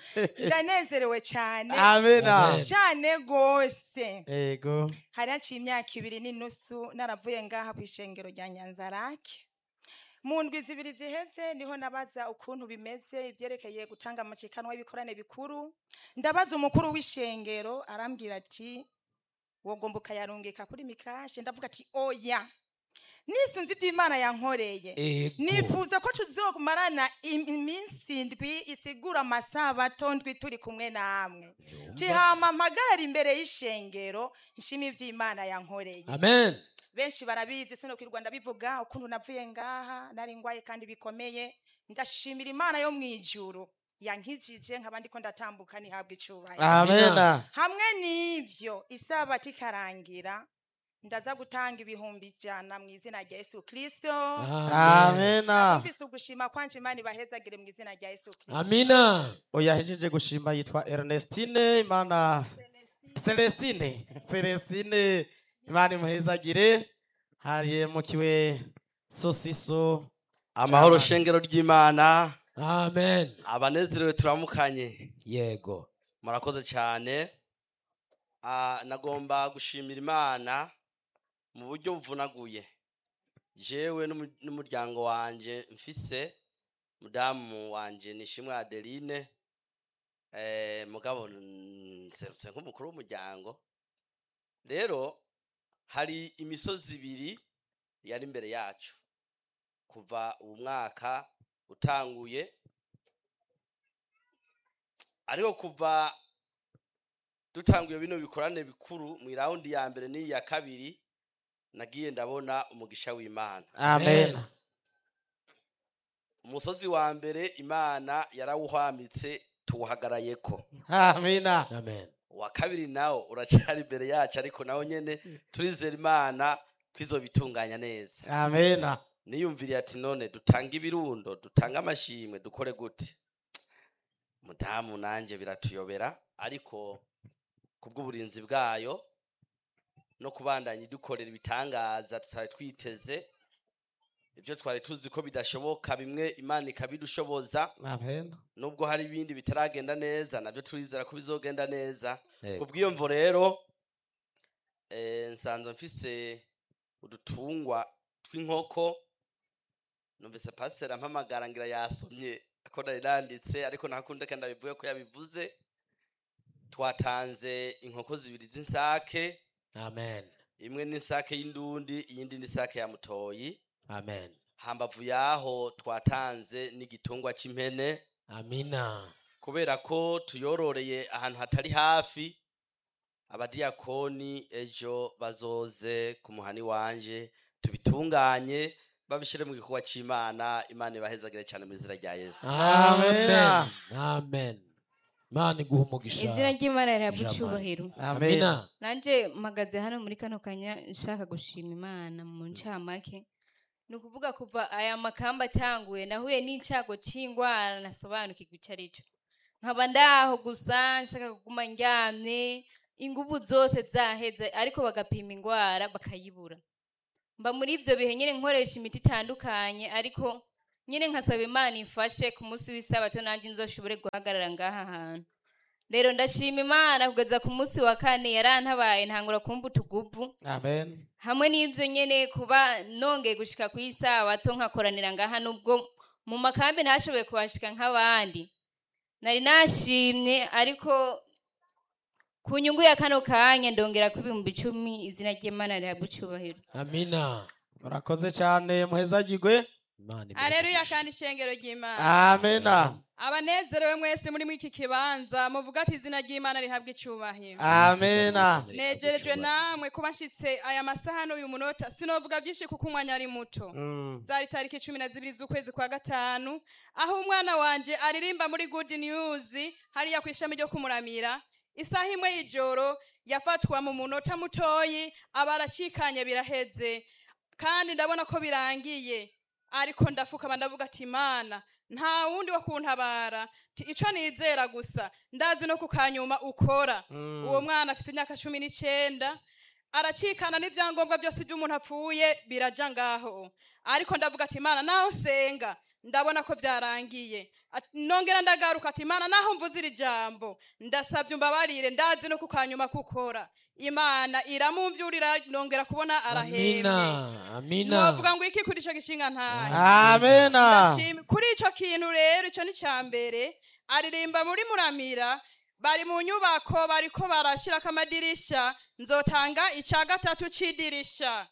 ndanezerewe cyane amena Amen. cyane rwose ego hari haciye imyaka ibiri n'inusu naravuye ngaha ku ishengero rya nyanzarake mu ndwi zibiri ziheze niho nabaza ukuntu bimeze ibyerekeye gutanga amashikanwa y'ibikorane bikuru ndabaza umukuru w'ishengero arambwira ati wogomba ukayarungika kuri mikashe ndavuga ati oya nisunze ibyo imana yankoreye Ego. nifuza ko tuzomarana im- iminsi ndwi isigura amasabato ndwi turi kumwe namwe tihama mpagara imbere y'ishengero nshima ibyo imana yankoreye amen benshi barabizi sino kwirwa ndabivuga ukuntu navuye ngaha nari ngwaye kandi bikomeye ndashimira imana yo mu ijuru yankijije nkaba ndiko ndatambuka ntihabwa icubahiro amena hamwe n'ivyo isabato ikarangira ndaza gutanga ibihumbi ijana mu izina rya yesu kristo amena mfise ugushima kwanje imana ibahezagire mu izina rya yesu kristo amina uyahejeje gushima yitwa ernestine imana celestine celestine imana imuhezagire harimukiwe sosiso amahoro shengero ry'imana amen abanezerewe turamukanye yego murakoze cyane Ah, nagomba gushimira imana mu buryo buvunaguye jewe n'umu- n'umuryango wanje mfise mudamu wanje nishimwe adeline eh, mugabo nserutse nk'umukuru w'umuryango rero hari imisozi ibiri yari imbere yacu kuva ubu mwaka utanguye ariko kuva dutanguye bino bikorane bikuru mu iraundi ya mbere n'iya kabiri nagiye ndabona umugisha w'imana amena umusozi wa mbere imana yarawuhwamitse tuwuhagarayeko amena amen uwa kabiri nawo uracyari imbere yacu ariko nawo nyene turizera imana kwizo bitunganya neza amena niyumviriye ati none dutange ibirundo dutange amashimwe dukore gute mudamu nanje biratuyobera ariko kubw'uburinzi bwayo no kubandanya dukorera ibitangaza tutari twiteze ibyo twari tuzi ko bidashoboka bimwe imana ikabidushoboza amena nubwo hari ibindi bitaragenda neza nabyo turizera ko bizogenda neza Yego. kubw'iyo mvo rero eh, nsanzwe mfise udutungwa tw'inkoko numvise pasiteri ampamagara ngira yasomye ko nari nanditse ariko ntakundeka ndabivuge ko yabivuze twatanze inkoko zibiri z'insake amen imwe n'isake y'indundi iyindi n'isake ya mutoyi amen hambavu yaho twatanze n'igitungwa cy'impene amina kubera ko tuyororeye ahantu hatari hafi abadiyakoni ejo bazoze ku muhani wanje tubitunganye babishyire mu gikorwa cy'imana imana ibahezagire cyane mu izina rya yesu amen Amena. amen mana iguha umugisha izina ry'imana rihabwa Jamani. icyubahiro amena amina nanje mpagaze hano muri kano kanya nshaka gushima imana mu ncamake ni ukuvuga kuva aya makamba atanguye nahuye n'icyago cy'indwara nasobanukirwa icyo ari cyo nkaba ndaho gusa nshaka kuguma ndyamye inguvu zose zaheze ariko bagapima indwara bakayibura mba muri ibyo bihe nyine nkoresha imiti itandukanye ariko nyine nkasaba imana imfashe ku munsi w'isabato nanjye nzoshobore guhagarara ngaha hantu rero ndashima imana kugeza ku munsi wa kane yarantabaye ntangura kumva utuguvu amena hamwe n'ibyo nyine kuba nongeye gushika ku isabato nkakoranira ngaha nubwo mu makambi ntashoboye kuhashika nk'abandi nari nashimye ariko ku nyungu ya kano kanya ndongera ku ibihumbi icumi izina ry'imana rihabwa icyubahiro amina murakoze cyane muhezagirwe imana imuhe Aleluya umugisha. kandi ishengero ry'Imana. amena Abanezerewe mwese muri mwiki kibanza muvuga ati izina ry'Imana rihabwa icyubahiro. amena Nejerejwe namwe kuba nshitse aya masaha n'uyu munota sinovuga byinshi kuko umwanya ari muto. Mm. Zari tariki cumi na zibiri z'ukwezi kwa gatanu aho umwana wanje aririmba muri Good News hariya ku ishami ryo kumuramira isaha imwe y'ijoro yafatwa mu munota mutoyi aba aracikanye biraheze kandi ndabona ko birangiye ariko ndafukama ndavuga ati imana nta wundi wo kuntabara Ti ico nizera gusa ndazi no kukanyuma ukora uwo mwana afise imyaka cumi n'icenda aracikana n'ivyangombwa byose by'umuntu apfuye biraja ngaho ariko ndavuga ati imana naho nsenga ndabona ko byarangiye Ati- nongera ndagaruka ati imana naho mvuze iri jambo ndasabye umbabarire ndazi no kukanyuma kukora imana iramumvyurira nongera kubona arahembye amina amina novuga ngo iki kuri ico gishinga ntayo amena Ndashima- kuri ico kintu rero ico ni ca mbere aririmba muri muramira bari mu nyubako bariko barashirako amadirisha nzotanga ica gatatu c'idirisha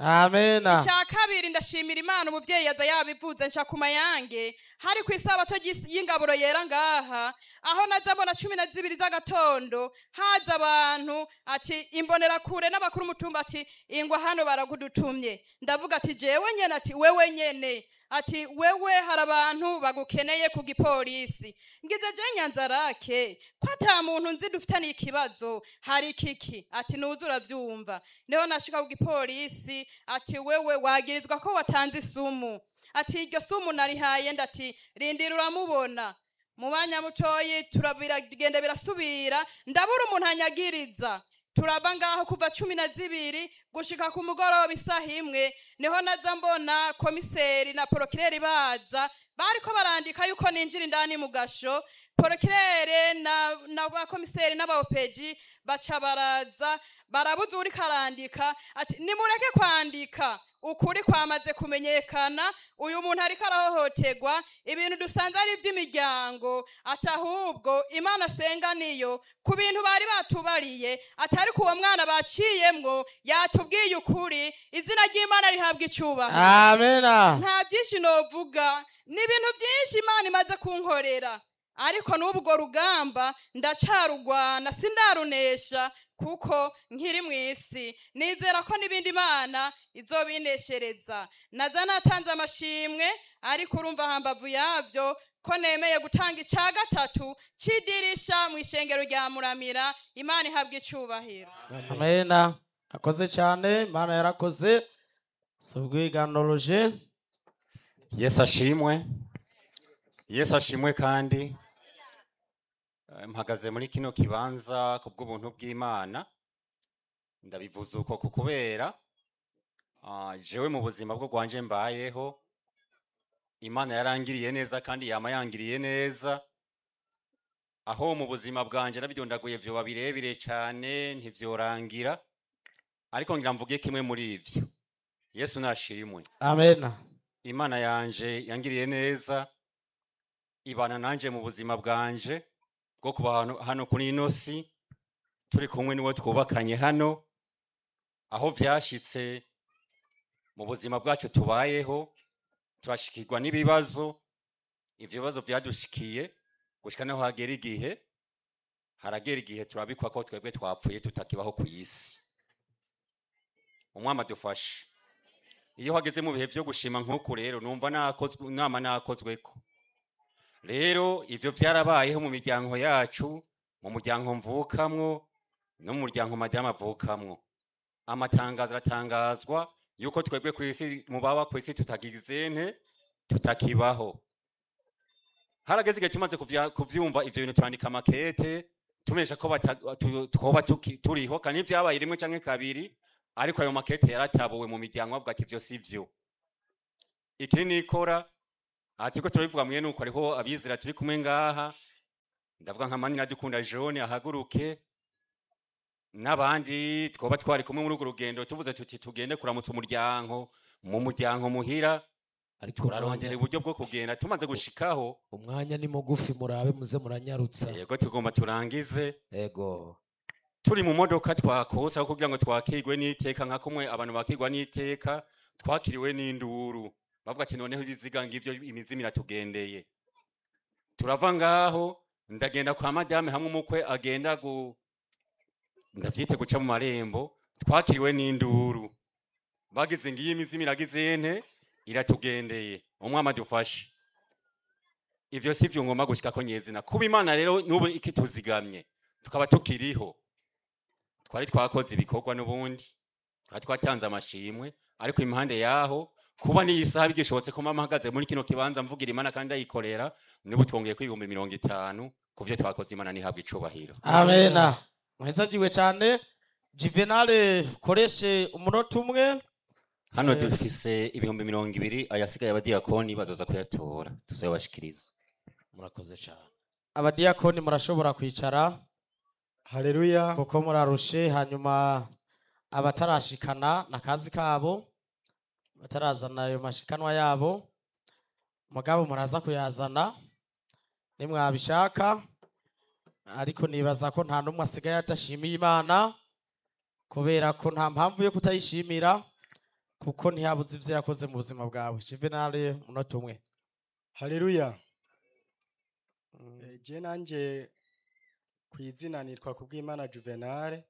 amena icya kabiri ndashimira imana umuvyeyi yaza yabivuze nca ku mayange hari ku isabato ry'is- y'ingaburo yera ngaha aho naza mbona cumi na zibiri z'agatondo haza abantu ati imbonerakure n'abakuru umutumba ati ingwa hano baragudutumye ndavuga ati jewe nyene ati wewe nyene ati wewe hari abantu bagukeneye ku gipolisi ngize je nyanzarake ko ata muntu nzi dufitaniye ikibazo hari kiki ati nuza uravyumva niho nashika ku gipolisi ati wewe wagirizwa ko watanze isumu ati iryo sumu narihaye ndati rindira uramubona mu mwanya mutoyi turabiragenda birasubira ndabura umuntu anyagiriza turaba ngaho kuva cumi na zibiri gushika ku mugoroba isaha imwe niho naza mbona komiseri na porokireri baza bariko barandika yuko ninjira indani mu gasho porokirere na, na bakomiseri n'abaopeji baca baraza barabuza uri karandika ati nimureke kwandika ukuri kwamaze kumenyekana uyu muntu ariko arahohoterwa ibintu dusanze ari iby'imiryango ati ahubwo imana asenga niyo ku bintu bari batubariye atari ku uwo mwana baciyemwo yatubwiye ukuri izina ry'imana rihabwa icubahiro amena nta byinshi novuga ni ibintu byinshi imana imaze kunkorera ariko n'ubwo rugamba ndacarugwana sindarunesha kuko nkiri mu isi nizera ko n'ibindi imana izobineshereza naza natanze amashimwe ariko urumva hambavu yavyo ko nemeye gutanga icya gatatu c'idirisha mu ishengero rya muramira imana ihabwa icubahiro amena akoze cyane imana yarakoze si ubwiganoloje yesu ashimwe yesu ashimwe kandi Eh, mpagaze muri kino kibanza ku bw'ubuntu bw'imana ndabivuze uko ku kubera ah, jewe mu buzima bwo rwanje mbayeho imana yarangiriye neza kandi yama yangiriye neza aho mu buzima bwanje nabidondaguye vyoba birebire cane ntivyorangira ariko ngira mvuge kimwe muri ivyo yesu nashimwe amena imana yanje yangiriye neza ibana nanje mu buzima bwanje bwo kuba hano, hano kuri ino si turi kumwe niwe twubakanye hano aho vyashitse mu buzima bwacu tubayeho turashikirwa n'ibibazo ivyo bibazo vyadushikiye gushika naho hagera igihe haragera igihe turabikwa ko twebwe twapfuye tutakibaho ku isi umwami adufashe iyo hageze mu bihe vyo gushima nk'uku rero numva nakozwe nama nakozweko rero ivyo vyarabayeho mu miryango yacu mu muryango mvukamwo no mu muryango madamu avukamwo amatangazo aratangazwa yuko twebwe kw'isi mu baba kw'isi tutagize nte tutakibaho harageze igihe tumaze kuvya- kuvyumva ivyo bintu turandika amakete tumesha ko bata- tu- twoba tuki- turiho kandi ivyabaye rimwe canke kabiri ariko ayo makete yaratabuwe mu miryango bavuga ati ivyo si vyo ikiri nikora aha turiko turabivuga mwe nuko hariho abizera turi kumwe ngaha ndavuga nka manina dukunda jone ahaguruke n'abandi twoba twari kumwe muri urwo rugendo tuvuze tuti tugende kuramutsa umuryango mu muryango muhira ariko turarondera umwanya- uburyo bwo kugenda tumaze gushikaho umwanya ni mugufi murabe muze muranyarutsa yego tugomba turangize ego turi mu modoka twakose aho kugira ngo twakirwe n'iteka nka kumwe abantu bakirwa n'iteka twakiriwe n'induru bavuga ati noneho ibiziga ngivyo imizimu iratugendeye turava ngaho ndagenda kwa madame hamwe umukwe agenda gu ndavyite guca mu marembo twakiriwe n'induru bagize ngiyi imizimu iragize nte iratugendeye umwami adufashe ivyo si vyo ngomba gushikako nyezina kuba imana rero n'ubu ikituzigamye tukaba tukiriho twari twakoze ibikorwa n'ubundi twari twatanze amashimwe ariko impande yaho kuba n'iyi saha bigishobotse ko mama ahagaze muri kino kibanza mvugira imana kandi ayikorera n'ubu twongeye ko ibihumbi mirongo itanu ku vyo twakoze imana ntihabwa icubahiro amena mwezagiwe cyane juvenale koreshe umunota umwe hano Eh. dufise ibihumbi mirongo ibiri ayasigaye abadiyakoni bazoza kuyatora tuzayabashikiriza murakoze cyane abadiyakoni murashobora kwicara haleluya kuko murarushe hanyuma abatarashikana n'akazi kabo batarazana ayo mashikanwa yabo mugabo muraza kuyazana nimwabishaka ariko nibaza ko nta n'umwe asigaye adashimiye imana kubera ko nta mpamvu yo kutayishimira kuko ntihabuze ibyo yakoze mu buzima bwawe juvenali umunota umwe haleluya Eh, je nanje ku izina nitwa kubw'imana juvenale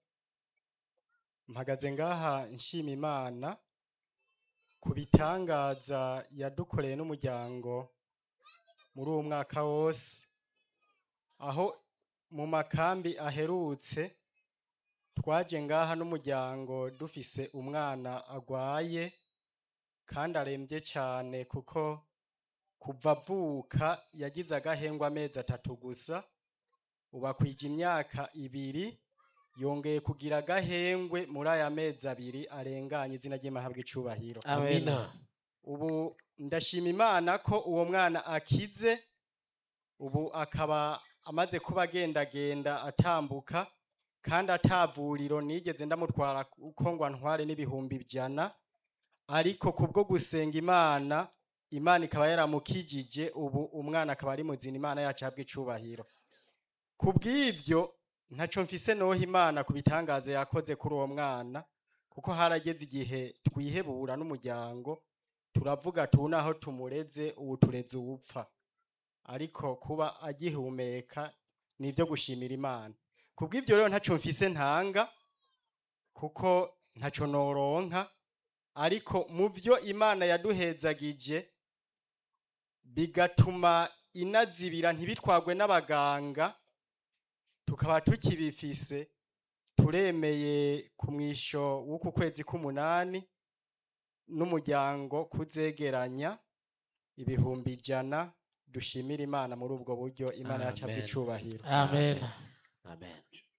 mpagaze ngaha nshima imana ku bitangaza yadukoreye n'umuryango muri uwo mwaka wose aho mu makambi aherutse twaje ngaha n'umuryango dufise umwana agwaye kandi arembye cyane kuko kuva avuka yagize agahengwa amezi atatu gusa ubu akwije imyaka ibiri yongeye kugira agahengwe muri aya mezi abiri arenganye izina ry'amahabwa icubahiro amina ubu ndashima imana ko uwo mwana akize ubu akaba amaze kuba agendagenda atambuka kandi atavuriro nigeze ndamutwara uko ngo antware n'ibihumbi ijana ariko kubwo gusenga imana imana ikaba yaramukijije ubu umwana akaba ari muzina imana yacu ahabwa icubahiro ku bw'ibyo ntaco mfise noha imana ku bitangaza yakoze kuri uwo mwana kuko harageze igihe twihebura n'umuryango turavuga tubona aho tumureze ubu tureze uwupfa ariko kuba agihumeka ni ibyo gushimira imana ku bw'ibyo rero ntaco mfise ntanga kuko ntaco noronka ariko mu byo imana yaduhezagije bigatuma inazibira ntibitwagwe n'abaganga tukaba tukibifise turemeye ku mwisho w'uku kwezi k'umunani n'umuryango kuzegeranya ibihumbi ijana dushimira imana muri ubwo buryo imana yacu Amen. icubahiro amen amen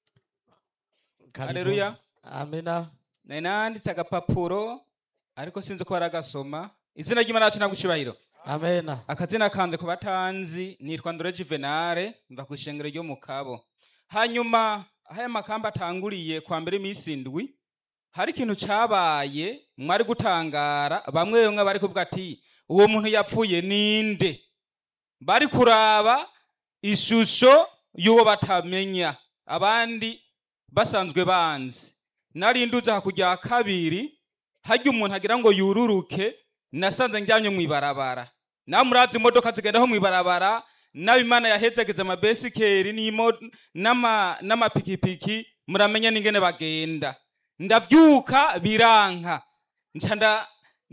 Karibu. Haleluya. amina nari nanditse agapapuro ariko sinzi ko baragasoma izina ry'imana yacu ntabwo icubahiro amena akazina kanze ku batanzi nitwa ndore juvenale mva ku ishengero ryo mu kabo hanyuma aho aya makamba atanguriye kwa mbere iminsi indwi hari ikintu cabaye mwari gutangara bamwe bamwe bari kuvuga ati uwo muntu yapfuye ninde bari kuraba ishusho y'uwo batamenya abandi basanzwe banzi nari nduze hakurya kabiri harya umuntu agira ngo yururuke nasanze njyanye mu ibarabara nawe murazi imodoka zigendaho mu ibarabara nawe imana yahezageze amabesikeri n'imo- n'ama- n'amapikipiki muramenya n'ingene bagenda ndavyuka biranka nca nda-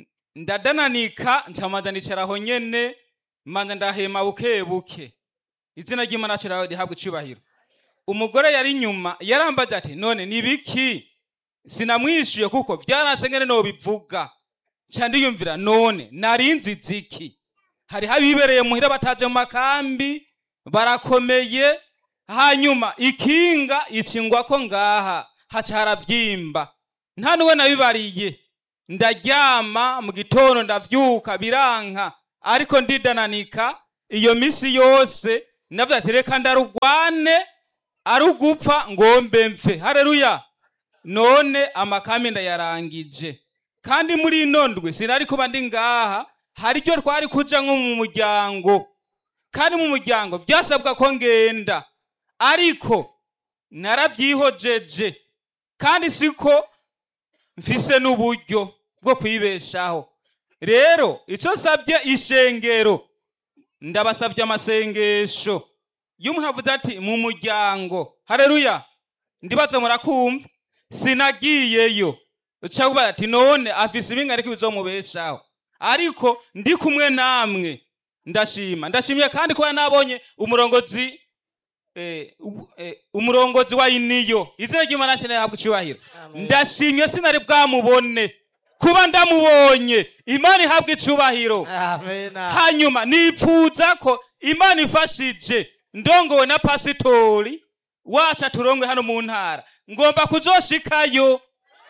ndadananika nca manza nicaraho nyene manza ndahema buke buke izina ry'imana yacu riraho rihabwa icubahiro umugore yari inyuma yarambaje ati none ni biki sinamwishuye kuko vyaranse ngene nobivuga nca ndiyumvira none narinzi ziki hariho abibereye muhira bataje mu makambi barakomeye hanyuma ikinga icingwako ngaha haca haravyimba nta nuwe nabibariye ndaryama mu gitondo ndavyuka biranka ariko ndidananika iyo misi yose navuze ati reka ndarugwane ari ugupfa ngombe mfe hareruya none amakami ndayarangije kandi muri ino ndwi sinari kuba ndi ngaha hari icyo twari kuja nko mu muryango kandi mu muryango vyasabwa ko ngenda ariko naravyihojeje kandi siko mfise n'uburyo bwo kwibeshaho rero ico savye ishengero ndabasavye amasengesho iyo umuntu avuze ati mu muryango hareruya ndibaza murakumva sinagiyeyo uca kubaza ati none afise ibinga ariko bizomubeshaho ariko ndi kumwe namwe ndashima ndashimye kandi kuba nabonye umurongozi eh, u- eh, umurongozi wa iniyo izina ry'imana yacu rihabwa icubahiro ndashimye sinari bwamubone kuba ndamubonye imana ihabwa icubahiro amena hanyuma nipfuza ko imana ifashije ndongowe na pasitori wacu aturongwe hano mu ntara ngomba kuzoshikayo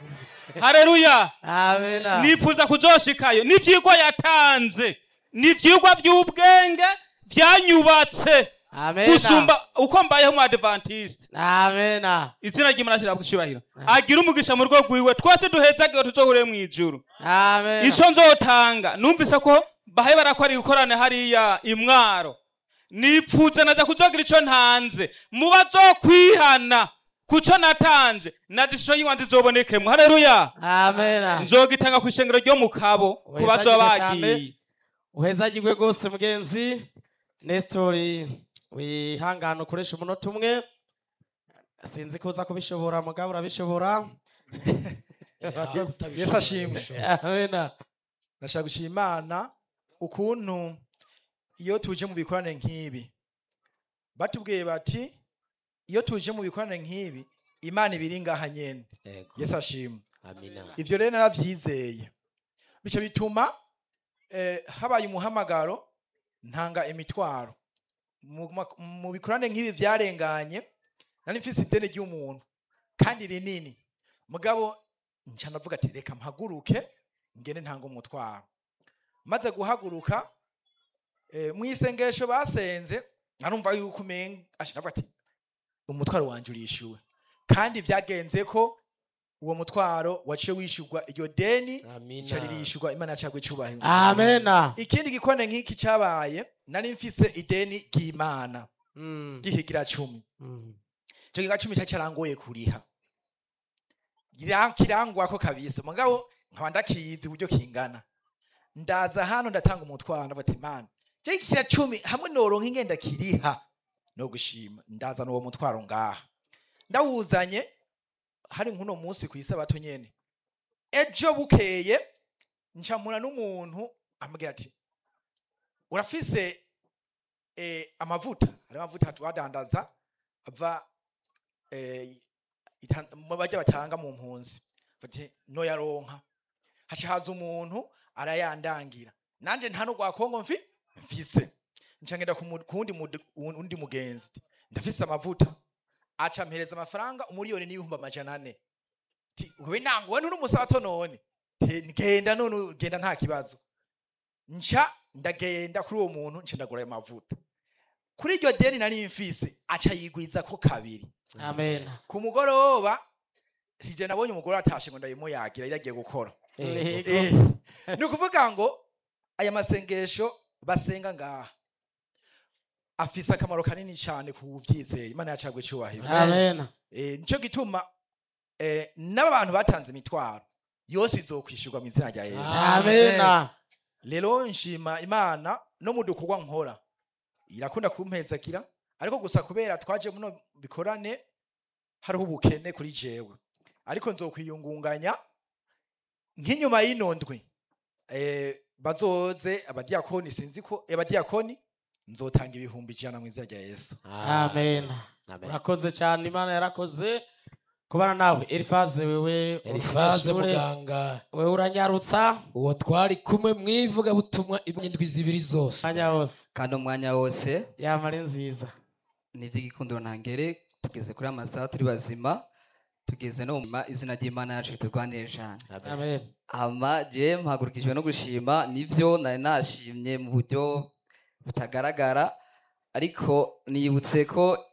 hareruya amena nifuza kuzoshikayo n'ivyigwa yatanze n'ivyigwa vy'ubwenge vyanyubatse amena gusumba uko mbayeho mu adventiste amena izina ry'imana rishyira gushibahiro agira umugisha mu rugo rwiwe twese duhezagiwe tuzohure mu ijuru amena ico nzotanga numvise ko bahe barakora ibikorane hariya imwaro nipfuze naza kuzogira ico ntanze mu bazokwihana kuco natanze na disho yiwa nzizobonekemwo hareruya amena nzogitanga kw'ishengero ryo mu kabo ku bazoba Uhezagirwe cane. bagiye uhezagirwe rwose mugenzi nestori wihangane ukoresha umunota umwe sinzi kuza kubishobora mugabo urabishobora yesu ashimwe amena ndashaka gushima imana ukuntu iyo tuje mu bikorane nk'ibi batubwiye bati iyo tuje mu bikorane nk'ibi imana ibiri ngaha nyene Yego. yesu ashimwe Amina. ivyo rero naravyizeye bico bituma eh, habaye umuhamagaro ntanga imitwaro mu, ma- mu bikorane nk'ibi vyarenganye nari mfise ideni ry'umuntu kandi rinini mugabo nca ndavuga ati reka mpaguruke ngene ntanga umutwaro maze guhaguruka eh, mu isengesho basenze narumva yuko umenga asha ndavuga ati umutwaro wanje urishyuwe kandi vyagenze ko uwo mutwaro waciye wishyurwa iryo deni Amina. ica ririshyurwa imana yacagwe icubahiro amena ikindi gikone nk'iki cabaye nari mfise ideni ry'imana Mm, ry'ihigira cumi mm. ico gihiga cumi cari carangoye kuriha Gira- kirangwako kabisa mugabo nkaba ndakizi uburyo kingana ndaza hano ndatanga umutwaro ndavuga ati mana je kira cumi hamwe noronka ingenda kiriha no gushima ndazana uwo mutwaro ngaha ndawuzanye hari nk'uno munsi ku isabato nyene ejo bukeye ncamura n'umuntu ambwira ati urafise eh, amavuta hari amavuta twadandaza ava eh, itan- mu bajya batanga mu mpunzi fati no yaronka haca haza umuntu arayandangira nanje nta no gwakongo mfi mfise nca ngenda ku mu- ku wundi mude- undi mugenzi ndafise amavuta aca mpereza amafaranga umuriyoni n'ibihumbi amajana ane ti we nango we nturi none Te, genda none genda nta kibazo nca ndagenda kuri uwo muntu nca ndagura ayo mavuta kuri iryo deni nari mfise aca yigwiza ko kabiri amena ku mugoroba sije nabonye umugore atashe ngo ndayimuyagira iragiye gukora Yego. Eh, ni ukuvuga ngo aya masengesho basenga ngaha afise akamaro kanini cyane ku byizeye imana yacagwe icyubahiro amena Eh, nico gituma eh, n'aba bantu batanze imitwaro yose izokwishyurwa mu izina rya yesu amena rero nshima imana no mu dukorwa nkora irakunda kumpezakira ariko gusa kubera twaje muno bikorane hariho ubukene kuri jewe ariko nzokwiyungunganya nk'inyuma y'ino ndwi eh, bazoze abadiyakoni sinzi ko abadiyakoni nzotanga ibihumbi ijana mu izina rya yesu amena Amen. urakoze cyane imana yarakoze kubana nawe elifaze wewe Elifaze umunyeshure, muganga wewe uranyarutsa uwo twari kumwe mwivuga butumwa imyindwi zibiri zose umwanya wose kandi umwanya wose yama ari nziza ni iby'igikundiro ntangere tugeze kuri amasaha turi bazima tugeze no mu ma- izina ry'imana yacu turwanire cyane Amen. amen ama je mpagurukijwe no gushima nivyo nari nashimye mu buryo butagaragara ariko nibutse ko